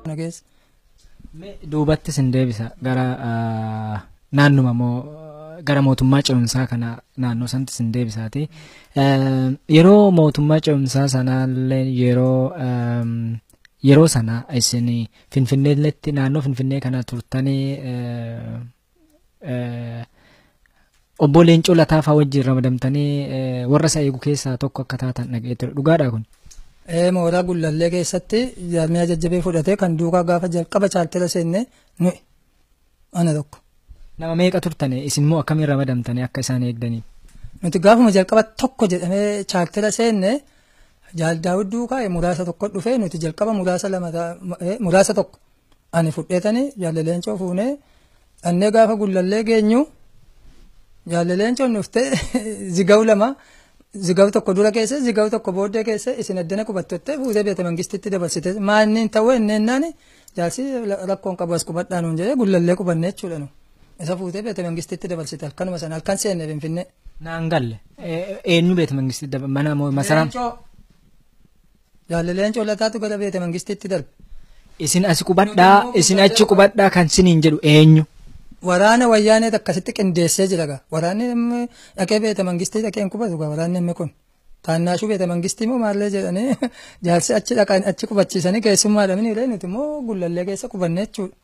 nageessa. Duubatti sin deebisa gara naannuma moo gara mootummaa ce'umsaa kana naannoo sanatti sin deebisaati. Yeroo mootummaa ce'umsaa sanaallee yeroo yeroo sana isin finfinneetti naannoo finfinnee kana turtanii obbo Leencoo Lataafaa wajjin ramadamtanii warra isa eegu keessaa tokko akka taatan dhaga'ee ture dhugaadha kun. Mooraa gullallee keessatti jaarmiyaa jajjabee fudhatee kan duukaa gaafa jalqaba chaaltela seenne nuyi ana tokko. Nama meeqa turtane isin immoo akkamiin ramadamtanii akka isaan eegdaniif? Nuti gaafuma jalqaba tokko jedhamee chaaltela seenne jaaldaawwi duukaa muraasa tokko dhufee nuti jalqaba muraasa lama muraasa tokko ani fudheetanii jaalaleencoo fuunee dhannee gaafa gullallee geenyu jaalaleencoon dhuftee zigaw lama zigaw tokko dura keessa zigaw tokko booddee keessa isin addana qubattotte fuutee beete mangistitti dabarsite maanni ta'uu enneennaan jaalsi rakkoon qabu as qubadhaa nuun jedhee gullallee qubanne jechuudha nu isa fuutee beete mangistitti dabarsite halkanuma sana halkan seenne finfinnee. Naan galle eenyu beete mangistitti mana masaraa. Jaalaleencoo lataatu gara beete mangistitti darbe. Isin as qubadhaa isin achi qubadhaa kan siniin jedhu eenyu. Waraana wayyaanee akkasitti qindeessee jira gaa. Waraanni dhaqee beete mangistii dhaqee hin qubatu gaa waraanni inni kun. Taannaashuu beete mangistii moo maallee jedhanii jaalsi achi dhaqan achi qubachiisanii keessummaa dhabni illee nuti immoo gullallee keessa qubanne jechuudha.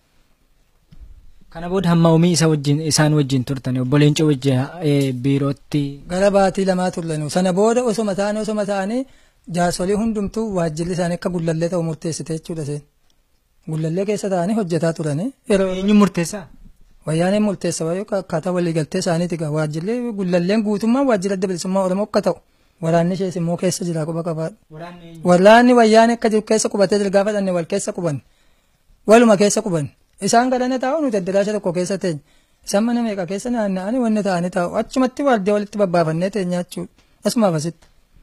Kana booda hamma umii isa wajjin isaan wajjin turtanii obbo Leencoo wajjin biirootti. Gara baatii lamaa turlanu sana booda osoma ta'anii osoma ta'anii jaarsolii hundumtuu waajjirri isaanii akka gullallee ta'u murteessite jechuudha seen. Gullallee keessa ta'anii hojjetaa turanii. Eenyu murteessaa? Wayyaaneen murteessa waayee akkaataa waliigaltee isaaniiti gaa waajjirri gullalleen guutummaa waajjira adda bilisummaa Oromoo akka ta'u waraanni ishees immoo keessa jira quba qabaadha. Waraanni wayyaanee akka jiru keessa qubatee jira gaafa dhanne wal keessa qubanne. Waluma keessa qubanne. Isaan galana taa'u nuti addaraasha tokko keessa teenya. Isaan mana meeqa keessa naanna'anii wanni ta'anii taa'u. Achumatti waardee walitti babbaafannee teenya jechuudha. Asumaaf asitti.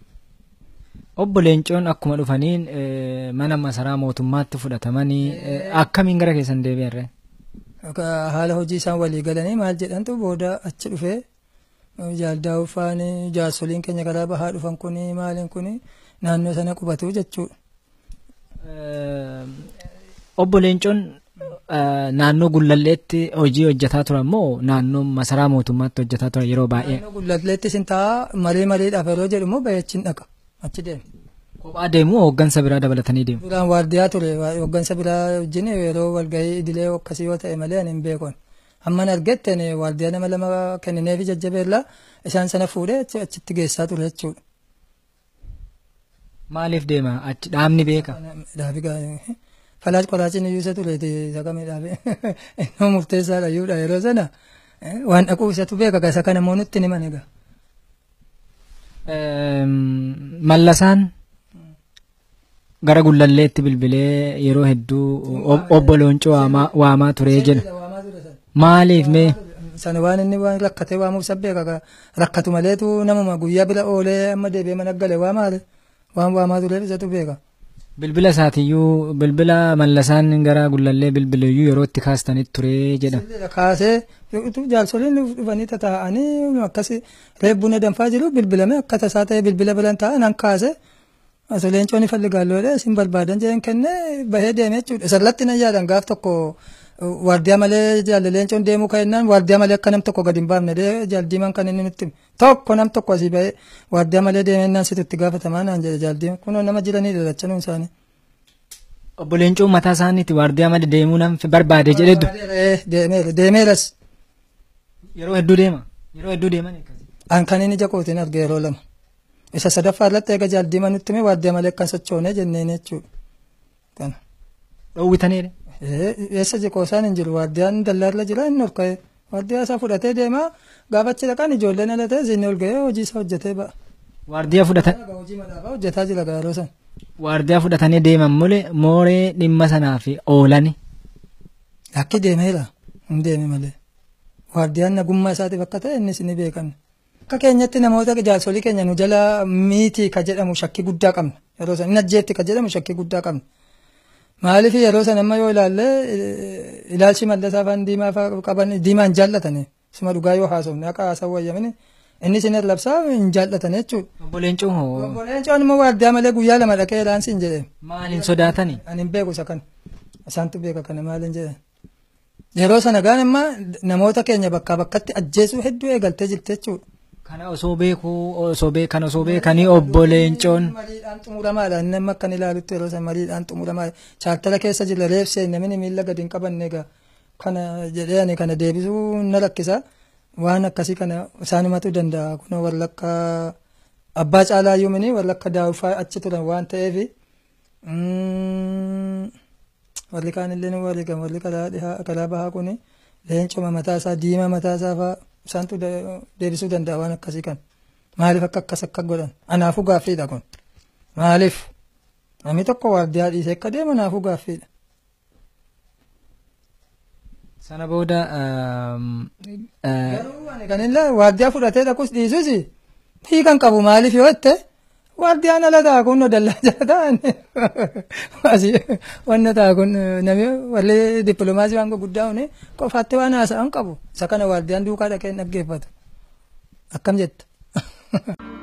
Obbo Leencoon akkuma dhufaniin mana masaraa mootummaatti fudhatamanii akkamiin gara keessan deebi'arre? Haala hojii isaan walii galanii maal jedhantu booda achi dhufee jaaldaa'uu faanii jaarsoliin keenya karaa bahaa dhufan kuni maaliin kuni naannoo sana qubatu jechuudha. Obbo Leencoon naannoo gullalleetti hojii hojjetaa turan moo naannoo masaraa mootummaatti hojjetaa turan yeroo baay'ee? Naannoo gullalleetti sin ta'a marii mariidhaaf yeroo jedhu immoo bayachiin dhaqa achi deema. Kophaa deemu hooggansa biraa dabalatanii deemu. Duraan waardiyaa ture hooggansa biraa wajjin yeroo walgahii idilee akkasii yoo ta'e malee ani hin beekon. Hamman argetteen waardiyaa nama lama kennineefi jajjabeellaa isaan sana fuudhee achitti geessaa ture jechuudha. Maaliif deema achi dhaabni beeka? Dhaabi gaa'ee. Falaas qoraachiin iyyuu isa tureeti sagamee dhaabe. Inni murteessaadha iyyuudha yeroo sana waan dhaquu isatu beeka isa kana immoo nutti himan egaa. Mallasaan gara gullalleetti bilbilee yeroo hedduu obbo Leencoo waamaa turee jedha. Maaliif mee? Sana waan inni waan rakkatee waamuuf isa beeka rakkatu maleetu namuma guyyaa bira oolee amma deebi'ee mana gale waa maali? Waan waamaa tureef isatu beeka. Bilbila isaatiiyyuu bilbila mallasaan gara gullallee bilbileeyyuu yeroo itti kaastanitti turee jedha. Kaasee jaarsoliin dhufanii tataa'anii akkasi reebbuna danfaa jiru bilbilame akka tasaa ta'e bilbila biran taa'an an kaase osoo leencoo ni falli gaalloodha isin barbaadan jedhan kennee bahee deeme jechuudha. Sallatti nan yaadan gaaf tokko waardiyaa malee jaalle leencoon deemuu ka'ennaan waardiyaa malee akka nam tokko gadi hin baafne jaaldiiman kan inni nutti tokko nam tokko asii bahee waardiyaa malee deemennaan situ itti gaafatamaa naan jedhe jaaldiiman kunoo nama jiranii dalachanuun isaanii. Obbo Leencoo mataa isaaniitti waardiyaa malee deemuu nam barbaade jedhetu. Deemeera deemeeras. Yeroo hedduu deema. Yeroo hedduu deeman. An kan inni jakootiin arge yeroo lama. Isa sadaffaa irratti eega jaaldiiman nutti hime waardiyaa malee akkan sochoonee jenneen jechuudha. Kana. Dhoowwitaniidha. eessa jiru isaan hin jiru waardiyaan dallaarra jira inni ol ka'e waardiyaa isaa fudhatee deema gaafachi dhaqan ijoolleen ala ta'e inni ol ga'ee hojii isaa hojjetee ba'a. Waardiyaa fudhatan. Hojii madaafaa hojjetaa jira gaaroo san. Waardiyaa fudhatanii deeman mole mooree dhimma sanaaf oolani. Akki deemeera hin deeme malee. Waardiyaan nagummaa isaatiif akka ta'e innis ni beekan. Akka keenyatti namoota jaarsolii keenya nu jala miitii ka jedhamu shakkii guddaa qabna. Yeroo san inni ajjeetti ka jedhamu shakkii guddaa qabna. Maaliif yeroo san amma yoo ilaalle ilaalchi mallasaa afaan diimaa qaban diimaa hin jaallatani. Suma dhugaa yoo haasofne akka haasawu wayyamin inni isin labsaa hin jaallatan jechuudha. Obbo Leencoo hoo? Obbo Leencoon immoo waardiyaa malee guyyaa lama dhaqee ilaansi hin jedhee. Maaliin sodaatani? Ani hin beeku isa kan. isaantu beeka kana maaliin jedhan. Yeroo sana gaan imma namoota keenya bakkaa bakkatti ajjeesuu hedduu eegaltee jirti jechuudha. Kana osoo beekuu osoo beekan osoo beekanii obbo Leencoon. Mariidhaan xumuramaadha. Inni amma akkan ilaalutti yeroo sana mariidhaan xumuramaadha. Chaaktala keessa jira reebsee namni miila gadi hin qabanne egaa kana jedhee ani kana deebisuu na lakkisa. Waan akkasii kana isaanumatu danda'a. Kun warra akka abbaa caalaa yuumini warra akka daawufaa achi turan waan ta'eef warri kaanillee ni warri kan warri karaa dhihaa karaa bahaa kuni leencuma mataa isaa diimaa mataa isaa fa'aa isaantu deebisuu danda'a waan akkasii kan. Maaliif akka akkas akka godhan? Anaafuu gaaffiidha kun. Maaliif? Namni tokko waardiyaa dhiisee akka deemu anaafuu gaaffiidha. Sana booda Garuu ani kan inni waardiyaa fudhatee dhaquus dhiisus hiikan qabu maaliif yoo jette waardiyaan ala ta'a kun dallaa jala ta'an wanna ta'a kun namni warri dippiloomaasii waan gurguddaa hune qofaatti waan haasa'an qabu isa kana waardiyaan duukaa dhaqee hin dhaggeeffatu akkam jetta.